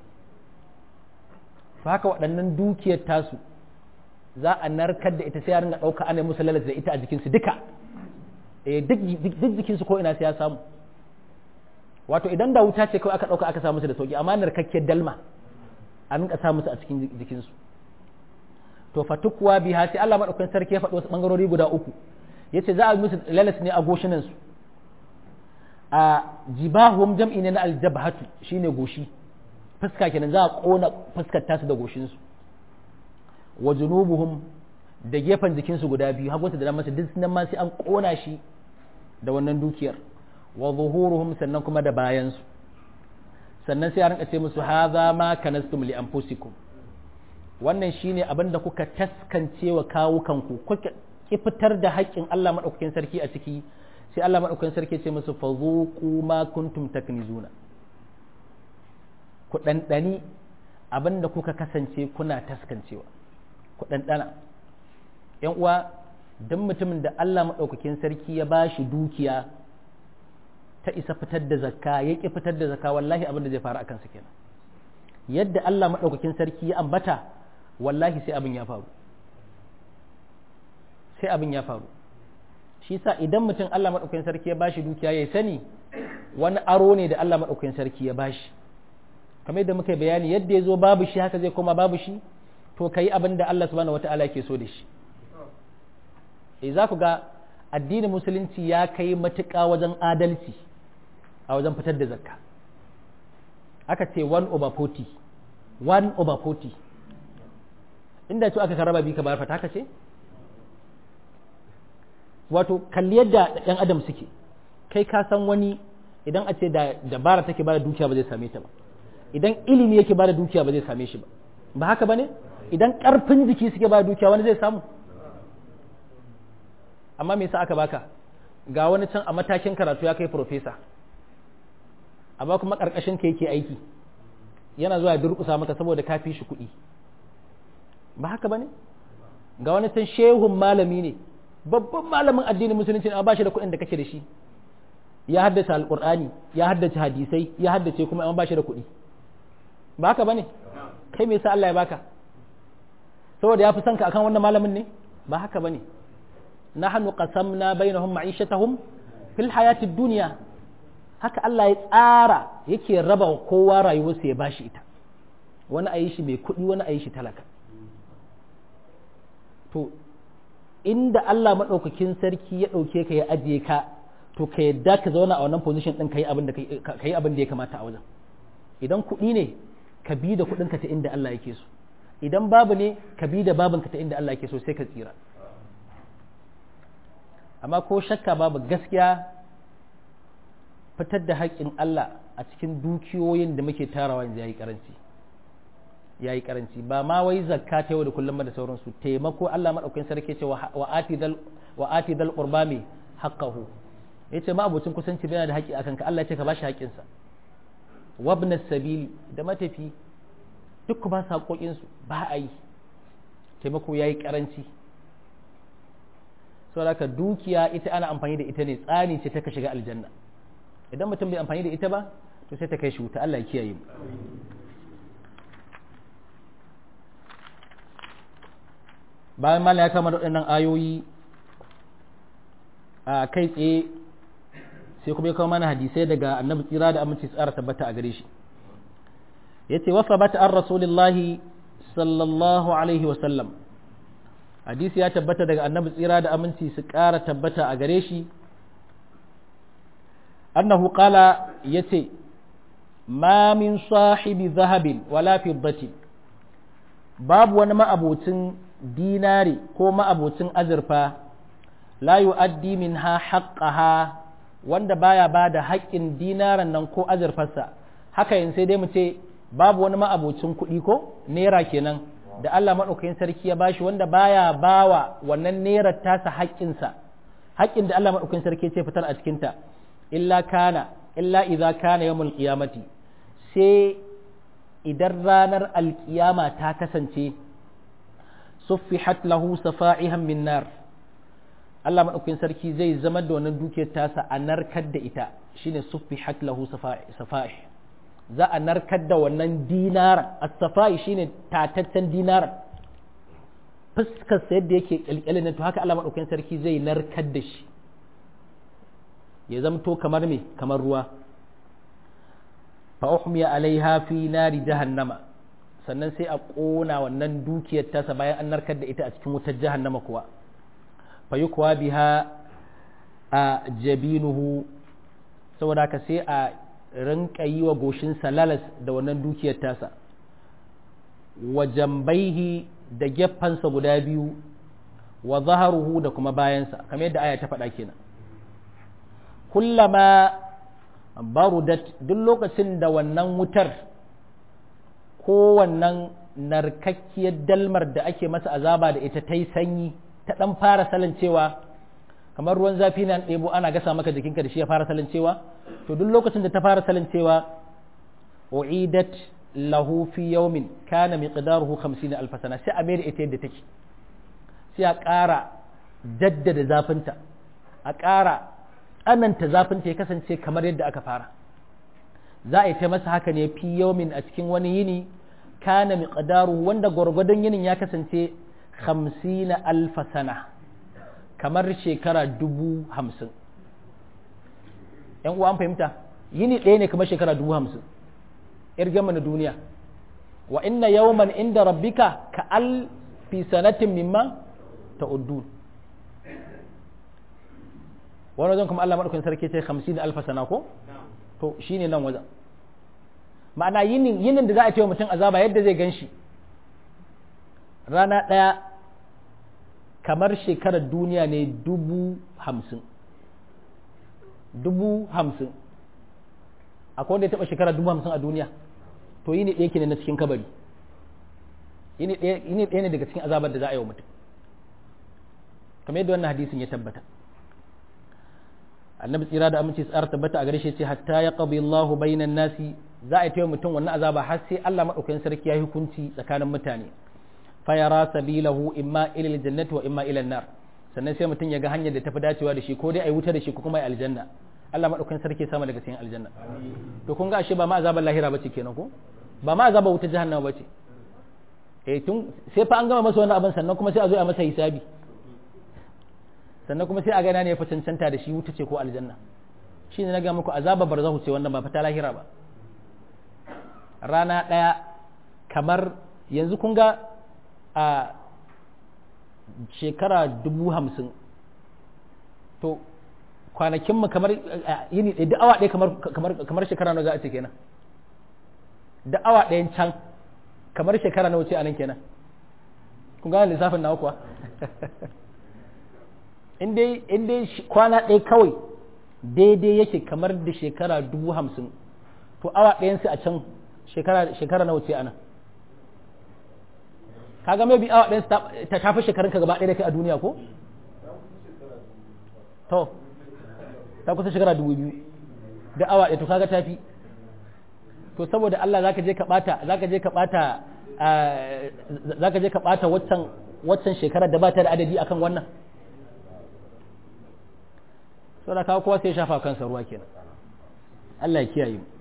to haka waɗannan dukiyar tasu za a narkar da ita sai ya ringa ɗauka ana musu lalata da ita a jikinsu duka duk jikinsu ko ina sai ya samu wato idan da wuta ce kawai aka ɗauka aka samu su da sauki amma narkakkiyar dalma a rinka sa musu a cikin jikinsu to fatukwa biha sai Allah madaukakin sarki ya faɗi wasu bangarori guda uku yace za a musu lalas ne a goshinansu a jibahum jam'i ne na aljabhatu shine goshi fuska kenan za a kona fuskar tasu da goshinsu wa junubuhum da gefen jikinsu guda biyu hagunsa da dama su duk nan ma sai an kona shi da wannan dukiyar wa zuhuruhum sannan kuma da bayansu sannan sai a rinka ce musu hadha ma kanastum li anfusikum wannan shine abin da kuka taskance wa kawukanku kuka ki fitar da haƙƙin Allah madaukakin sarki a ciki sai Allah maɗaukakin sarki ce musu fazuku ma kuntum taknizuna ku ɗanɗani abin da kuka kasance kuna taskancewa ku ɗanɗana ‘yan uwa don mutumin da Allah maɗaukakin sarki ya ba shi dukiya ta isa fitar da zakka ya ƙi fitar da zakka wallahi abin da zai faru a kansa kenan yadda Allah maɗaukakin sarki ya ambata wallahi sai abin ya faru sai abin ya faru shi sa idan mutum Allah maɗaukakin sarki ya bashi dukiya ya sani wani aro ne da Allah maɗaukakin sarki ya bashi kamar yadda muka bayani yadda ya zo babu shi haka zai koma babu shi to ka yi abin da Allah subhanahu wata'ala ke so da shi e za ku ga addinin musulunci ya kai matuƙa wajen adalci a wajen fitar da zakka aka ce one over forty one over forty inda ce aka karaba bi ka bayar fata haka ce wato kalli yadda ɗan adam suke kai ka san wani idan a ce da dabara take bada dukiya ba zai same ta ba idan ilimi yake bada dukiya ba zai same shi ba ba haka bane idan ƙarfin jiki suke bada dukiya wani zai samu amma me yasa aka baka ga wani can a matakin karatu ya kai profesa amma kuma ƙarƙashin ka yake aiki yana zuwa durƙusa maka saboda ka fi shi kuɗi ba haka bane ga wani can shehun malami ne babban malamin addinin musulunci a bashi da kuɗin da kake da shi ya haddace alqur'ani ya haddace hadisai ya haddace kuma an bashi da kuɗi ba haka bane kai me yasa Allah ya baka saboda ya fi son ka akan wannan malamin ne ba haka bane nahnu qasamna bainahum ma'ishatahum fil hayatid dunya haka Allah ya tsara yake raba kowa rayuwarsa ya bashi ita wani a yi shi mai kuɗi wani a yi shi talaka to inda Allah maɗaukakin sarki ya ɗauke ka ya ajiye ka to ka yadda ka zauna a wannan position ɗin ka yi abin da ya kamata a wajen idan kuɗi ne ka bi da kuɗinka ta inda Allah yake so idan babu ne ka bi da babinka ta inda Allah yake so sai ka tsira amma ko shakka babu gaskiya fitar da haƙƙin Allah a cikin dukiyoyin da muke tarawa yanzu yayi karanci yayi karanci ba ma wai zakka ta yau da kullum da sauransu taimako Allah madaukakin sarki ce wa atidal wa atidal qurba mi haqqahu yace ma abocin kusanci yana da haƙƙi akan ka Allah ya ce ka bashi haƙƙin sa wabna sabili da matafi duk ba su haƙoƙin su ba a yi taimako yayi karanci saboda ka dukiya ita ana amfani da ita ne tsani ce ta ka shiga aljanna idan mutum bai amfani da ita ba to sai ta kai shi wuta Allah ya kiyaye mu bayan mala ya kama da waɗannan ayoyi a kai tsaye sai kuma ya kawo mana hadisai daga annabi tsira da aminci tsara tabbata a gare shi ya ce wasa bata an rasulillahi sallallahu alaihi wasallam hadisi ya tabbata daga annabi tsira da aminci su ƙara tabbata a gare shi annahu qala yace ma min sahibi zahabin wala fiddati babu wani ma'abocin dinari ko ma'abocin azurfa la yu'addi minha haqqaha wanda baya bada haƙƙin dinaran nan ko azurfarsa haka yin sai dai mu ce babu wani ma'abocin kuɗi ko naira kenan da Allah maɗaukakin sarki ya bashi wanda baya bawa wannan naira tasa haƙƙinsa haƙƙin da Allah maɗaukakin sarki ce fitar a cikinta illa kana illa idza kana yawmul qiyamati sai idan ranar alkiyama ta kasance suffihat lahu safa'ihan min nar Allah madaukakin sarki zai zama da wannan dukiyar tasa a narkar da ita shine suffihat lahu safa'ih za a narkar da wannan dinar as-safa'i shine tataccen dinar fuskar sa yadda yake kyalkyalin to haka Allah madaukakin sarki zai narkar da shi ya zamto kamar me kamar ruwa fa uhmiya alaiha fi nari jahannama sannan sai a ƙona wannan dukiyar tasa bayan an narkar da ita a cikin wutar jahannama kuwa fa yukwa biha a jabinuhu saboda haka sai a rinka yi wa goshin salalas da wannan dukiyar tasa wa jambaihi da geffansa guda biyu wa zaharuhu da kuma bayansa kamar yadda aya ta faɗa kenan kullama barudat duk lokacin da wannan wutar ko wannan narkakkiyar dalmar da ake masa azaba da ita ta yi sanyi ta ɗan fara salancewa kamar ruwan zafi na ɗebo ana gasa maka jikinka da shi ya fara salancewa to duk lokacin da ta fara salancewa u'idat lahu fi yawmin kana miqdaruhu 50 alf sana sai a mai da ita yadda take sai a ƙara jaddada zafinta a ƙara tsananta zafinta ya kasance kamar yadda aka fara za a yi ta masa haka ne fi yawmin a cikin wani yini kana miqdaru wanda gwargwadon yinin ya kasance hamsina alfa sana kamar shekara dubu hamsin yan uwa an fahimta yini ɗaya ne kamar shekara dubu hamsin yar gama na duniya wa inna yawman inda rabbika ka alfi sanatin mimma ta'uddun wani wajen kuma Allah maɗaukin sarki ce hamsin alfa sana ko to shine nan wajen ma'ana yinin yinin da za a ce wa mutum azaba yadda zai gan shi rana ɗaya kamar shekarar duniya ne dubu hamsin dubu hamsin akwai wanda ya taɓa shekara dubu hamsin a duniya to yini ɗaya ke ne na cikin kabari yini ɗaya ne daga cikin azabar da za a yi wa mutum kamar yadda wannan hadisin ya tabbata annabi tsira da aminci tsara tabbata a gare shi ce hatta ya qabi Allahu bainan nasi za a yi mutum wannan azaba har sai Allah madaukakin sarki ya hukunci tsakanin mutane fa yara sabilahu imma ila aljannati wa imma ila nar sannan sai mutum ya ga hanyar da tafi dacewa da shi ko dai ai wuta da shi ko kuma ai aljanna Allah madaukakin sarki sama daga cikin aljanna to kun ga ashe ba ma azabar lahira bace kenan ko ba ma azabar wuta jahannama bace eh tun sai fa an gama masa wani abin sannan kuma sai a zo a masa hisabi sannan kuma sai a gana ne ya fi cancanta da shi wuta ce ko aljanna shi ne na ga muku azabar barzahu ce wannan ba fata lahira ba rana ɗaya kamar yanzu kun ga a shekara dubu hamsin to kwanakinmu kamar yini ɗaya da awa ɗaya kamar shekara na za a ce kenan da awa ɗayan can kamar shekara na wuce a nan kenan kun gane lissafin nawa kuwa in dai kwana ɗaya kawai daidai yake kamar da shekara dubu hamsin to awa ɗayansu a can shekara na wuce a nan kaga mai bi awa ɗayansu ta tafi shekarun ka gaba ɗaya da kai a duniya ko? to ta kusa shekara dubu biyu da awa ɗaya to kaga tafi to saboda Allah zaka je ka bata zaka je ka bata zaka je ka bata waccan waccan shekarar da ba ta da adadi akan wannan saboda kawo kowa sai ya shafa kansa ruwa kenan Allah ya kiyaye mu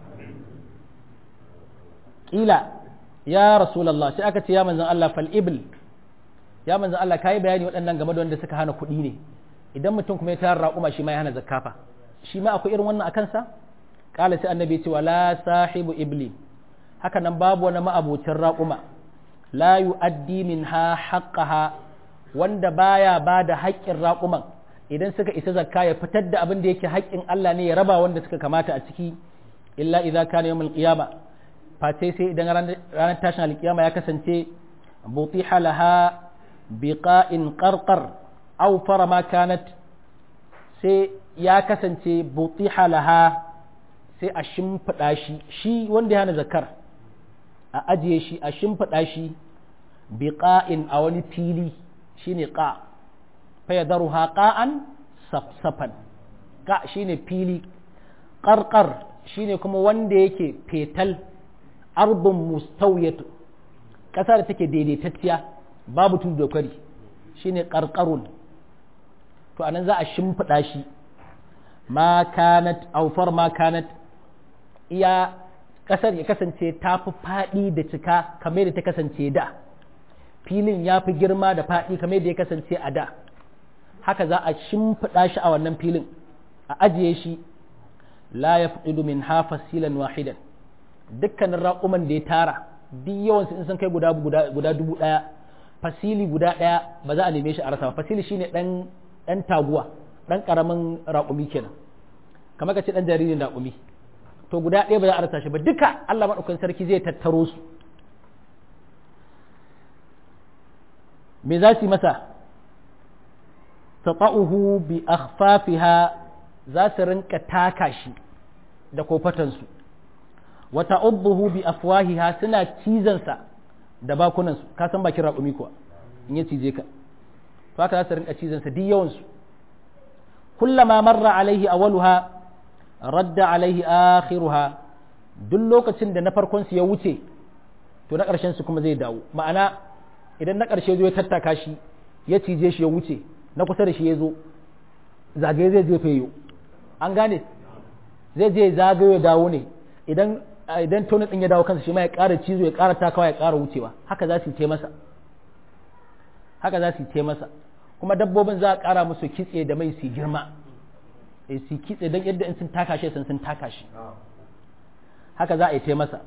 kila ya rasulullah sai aka ce ya manzon Allah fal ibl ya manzon Allah kai bayani waɗannan game da wanda suka hana kuɗi ne idan mutum kuma ya tara raƙuma shi ma ya hana zakafa shi ma akwai irin wannan akan sa kala sai annabi ce wala sahibu ibli haka nan babu wani ma'abucin raƙuma la yu'addi minha haqqaha wanda baya ba da haƙƙin raƙuman idan suka isa zakka ya fitar da abin da yake haƙƙin Allah ne ya raba wanda suka kamata a ciki illa idza kana yawmul qiyama face sai idan ranar tashin alkiyama ya kasance butiha laha biqa'in qarqar aw fara ma kanat sai ya kasance butiha laha sai a shimfiɗa shi shi wanda ya hana zakar a ajiye shi a shimfiɗa shi biqa'in a wani fili shine qa fayadaruha qa'an safsafan ka shine fili qarqar shine kuma wanda yake fetal arbun mustawiyatu ƙasa da take daidaitacciya babu tudu da kwari shine qarqarun to anan za a shimfiɗa shi ma kanat aufar ma kanat iya ƙasar ya kasance ta fi faɗi da cika kamar da ta kasance da filin ya fi girma da faɗi kamar da ya kasance a da haka za a shimfiɗa shi a wannan filin a ajiye shi la ya fi min hafa silan wahidan dukkanin raƙuman da ya tara duk yawansu in sun kai guda guda dubu ɗaya fasili guda ɗaya ba za a neme shi a rasa ba fasili shine ɗan ɗan taguwa ɗan ƙaramin raƙumi kenan kamar ka ce ɗan jaririn raƙumi to guda ɗaya ba za a rasa shi ba duka Allah maɗaukakin sarki zai tattaro su me za su yi masa tata'uhu bi akhfafiha za su rinka taka shi da kofatansu wa ta'udduhu bi afwahiha suna cizansa da bakunansu ka san bakin raƙumi kuwa in ya cije ka to haka za su rinka cizansa duk yawansu kullama marra alaihi awwaluha radda alaihi akhiruha duk lokacin da na farkon su ya wuce to na ƙarshen su kuma zai dawo ma'ana idan na ƙarshe zo ya tattaka shi ya cije shi ya wuce na kusa da shi ya zo zagaye zai je feyo an gane zai je zagayo ya dawo ne idan idan tonin din ya dawo kansa shi ma ya ƙara cizo ya ƙara takawa ya ƙara wucewa haka za su ce masa haka za su ce masa kuma dabbobin za a ƙara musu kitse da mai su girma eh su kitse don yadda in sun taka shi sun sun taka shi haka za a yi ce masa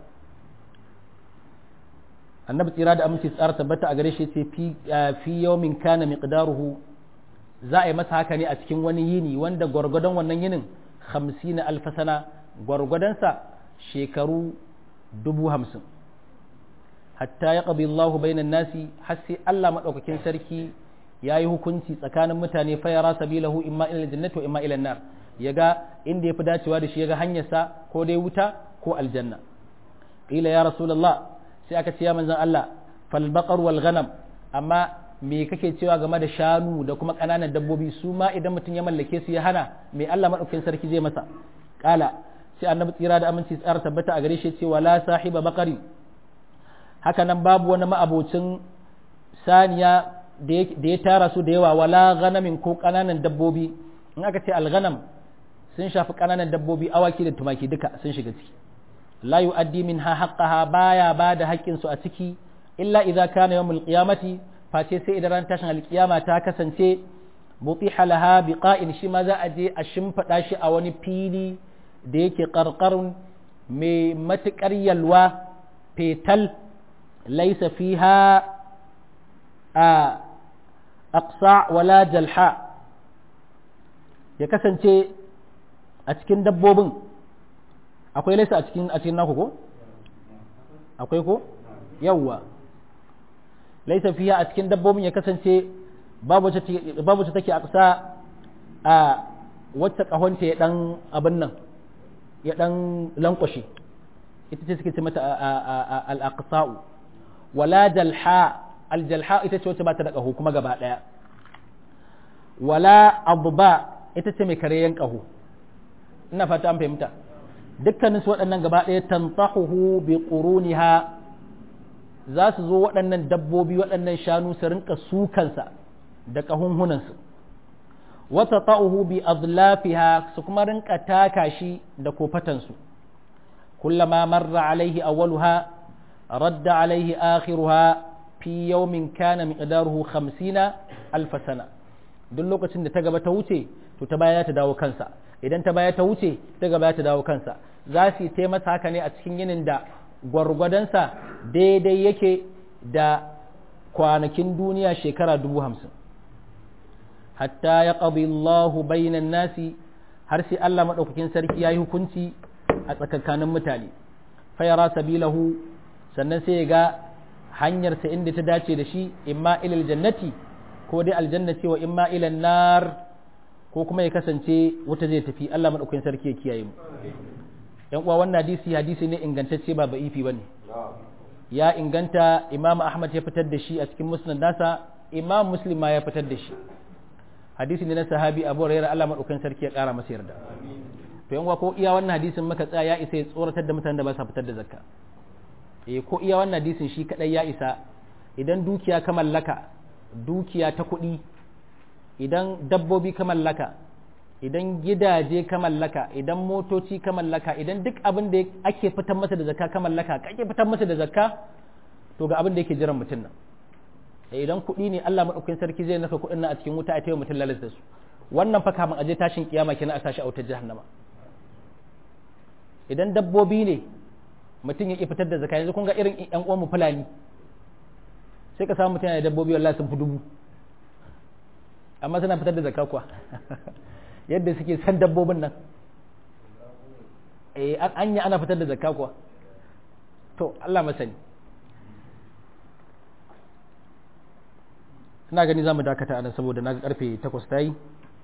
annabi tsira da aminci tsara tabbata a gare shi ce fi yawmin kana miqdaruhu za a yi masa haka ne a cikin wani yini wanda gwargwadon wannan yinin hamsin alfasana gwargwadonsa shekaru dubu hamsin hatta ya ƙabi Allah bainan nasi har sai Allah maɗaukakin sarki ya yi hukunci tsakanin mutane fayara sabilahu imma ila jannati wa imma ila nar ya ga inda ya fi dacewa da shi ya ga hanyarsa ko dai wuta ko aljanna qila ya rasulullah sai aka ce ya manzon Allah fal baqar wal ghanam amma me kake cewa game da shanu da kuma ƙananan dabbobi su ma idan mutum ya mallake su ya hana me Allah madaukakin sarki zai masa kala sai annabi tsira da aminci tsara tabbata a gare shi cewa la sahiba baqari haka nan babu wani ma'abocin saniya da ya tara su da yawa wala ganamin ko ƙananan dabbobi in aka ce alganam sun shafi ƙananan dabbobi awaki da tumaki duka sun shiga ciki la yu'addi minha haqqaha baya ba da haƙƙin su a ciki illa idza kana yawmul qiyamati face sai idan ran tashin alƙiyama ta kasance mutiha laha biqa'in shi ma za a je a shimfiɗa shi a wani fili da yake ƙarƙarun mai matuƙar yalwa fetal laisa fiha a aqsa wala jalha ya kasance a cikin dabbobin akwai laisa a cikin a cikin naku ko akwai ko yawwa laisa fiha a cikin dabbobin ya kasance babu wacce take aqsa a wacce kahonta ya dan abin nan ya dan lankwashe ita ce suke ce mata al-aqsa'u wala jalha al-jalha ita ce wacce ba ta da kaho kuma gaba daya wala adba ita ce mai kareyen kaho ina fata an fahimta dukkanin su waɗannan gaba daya tantahuhu bi quruniha za su zo waɗannan dabbobi waɗannan shanu su rinka sukansa da kahunhunansu wata ta'uhu bi azlafiha su kuma rinka taka shi da kofatansu kullama marra alaihi awwaluha radda alaihi akhiruha fi yawmin kana miqdaruhu 50 alf sana duk lokacin da ta gaba ta wuce to ta baya ta dawo kansa idan ta baya ta wuce ta gaba ta dawo kansa za su yi masa haka ne a cikin yinin da gwargwadonsa daidai yake da kwanakin duniya shekara dubu hamsin hatta ya ƙabi Allahu bainan nasi har sai Allah maɗaukakin sarki ya yi hukunci a tsakankanin mutane fayara sabilahu sannan sai ya ga hanyarsa inda ta dace da shi imma ilal jannati ko dai aljanna cewa imma ilal nar ko kuma ya kasance wuta zai tafi Allah maɗaukakin sarki ya kiyaye mu yan uwa wannan hadisi hadisi ne ingantacce ba ba'ifi bane ya inganta Imam Ahmad ya fitar da shi a cikin musnad nasa Imam Muslim ma ya fitar da shi hadisi ne na sahabi Abu Hurairah Allah madaukakin sarki ya kara masa yarda to yan ko iya wannan hadisin maka tsaya ya isa ya tsoratar da mutanen da ba sa fitar da zakka eh ko iya wannan hadisin shi kadai ya isa idan dukiya ka mallaka dukiya ta kuɗi idan dabbobi ka mallaka idan gidaje ka mallaka idan motoci ka mallaka idan duk abin da ake fitar masa da zakka ka mallaka kake fitar masa da zakka to ga abin da yake jiran mutum nan idan kuɗi ne Allah madaukakin sarki zai naka kuɗin nan a cikin wuta a tayi mutum lalas da su wannan fa kafin aje tashin kiyama kenan a sashi a wutar jahannama idan dabbobi ne mutum yake fitar da zakka yanzu kun ga irin ƴan uwan mu fulani sai ka samu mutum yana da dabbobi wallahi sun fi dubu amma suna fitar da zakka kuwa yadda suke san dabbobin nan eh an yi ana fitar da zakka kuwa to Allah masani ina gani za mu dakata anan saboda na karfe 8 ta yi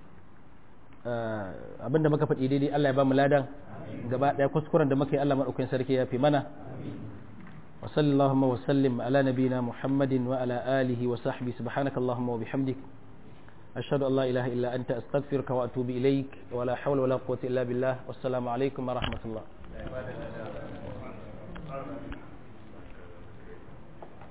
abinda muka faɗi daidai Allah ya ba mu ladan gaba ɗaya kuskuren da muka yi Allah maɗaukakin sarki ya fi mana wa sallallahu wa sallim ala nabina muhammadin wa ala alihi wa sahbi subhanaka allahumma wa bihamdik أشهد أن لا إله إلا أنت أستغفرك وأتوب إليك ولا حول ولا قوة إلا بالله والسلام عليكم ورحمة الله